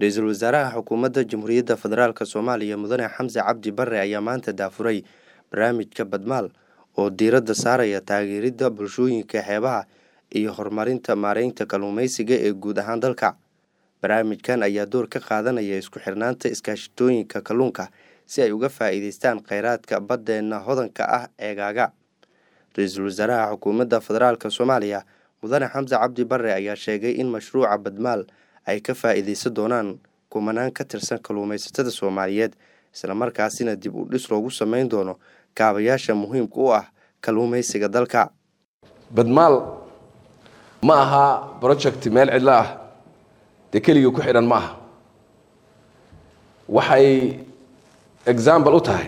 ra-iisul wasaaraha xukuumadda jamhuuriyadda federaalk soomaaliya mudane xamse cabdi bare ayaa maanta daafuray barnaamijka badmaal oo diiradda saaraya taageeridda bulshooyinka xeebaha iyo horumarinta maareynta kalluumeysiga ee guud ahaan dalka barnaamijkan ayaa door ka qaadanaya isku xirnaanta iskaashatooyinka kalluunka si ay uga faa'iideystaan kheyraadka baddeenna hodanka ah eegaaga ra-iisul wasaaraha xukuumadda federaalk soomaaliya mudane xamse cabdi bare ayaa sheegay in mashruuca badmaal ay ka faa'iideysan doonaan kumanaan ka tirsan kalluumaysatada soomaaliyeed islamarkaasina dib u dhis loogu sameyn doono kaabayaasha muhiimka u ah kalluumaysiga dalka badmaal ma aha project meel cidlo ah dee keligii ku xidhan ma aha waxay example u tahay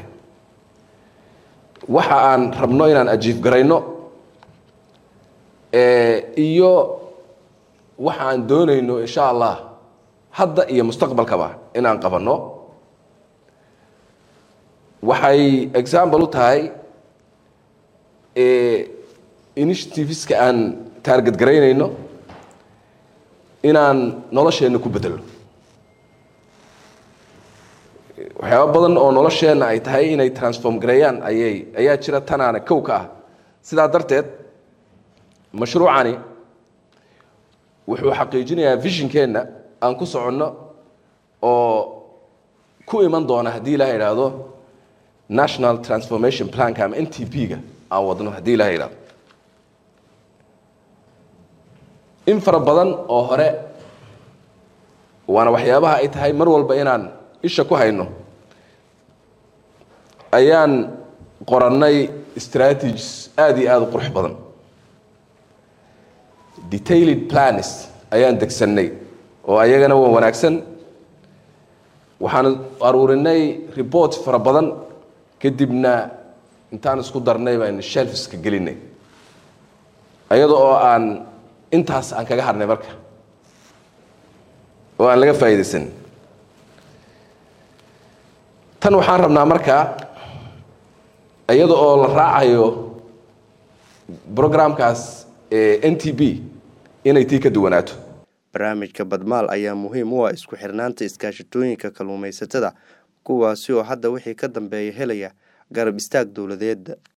waxa aan rabno inaan ajiif garayno iyo waxa aan doonayno insha allah hadda iyo mustaqbalkaba inaan qabanno waxay example u tahay initiativeska aan taarget garaynayno inaan nolosheenna ku bedelno waxyaaba badan oo nolosheenna ay tahay inay transform gareeyaan ayay ayaa jira tanaana kow ka ah sidaa darteed mashruucani wuxuu xaqiijinayaa visionkeenna aan ku soconno oo ku iman doona haddii ilaha idhaahdo national transformation planka ama n t p-ga aan wadno haddii ilaha idhahdo in fara badan oo hore waana waxyaabaha ay tahay mar walba inaan isha ku hayno ayaan qorannay strategies aada iyo aada u qurux badan detailed plans ayaan degsannay oo ayagana waa wanaagsan waxaan aruurinay report fara badan kadibna intaan isku darnay baan shelfiska gelinay ayada oo aan intaas aan kaga harnay marka oo aan laga faa'iidaysan tan waxaan rabnaa markaa iyada oo la raacayo programkaas n t b inay tii ka duwanaato barnaamijka badmaal ayaa muhiim u ah isku xirnaanta iskaashatooyinka kalluumaysatada kuwaasi oo hadda wixii ka dambeeya helaya garab istaag dowladeed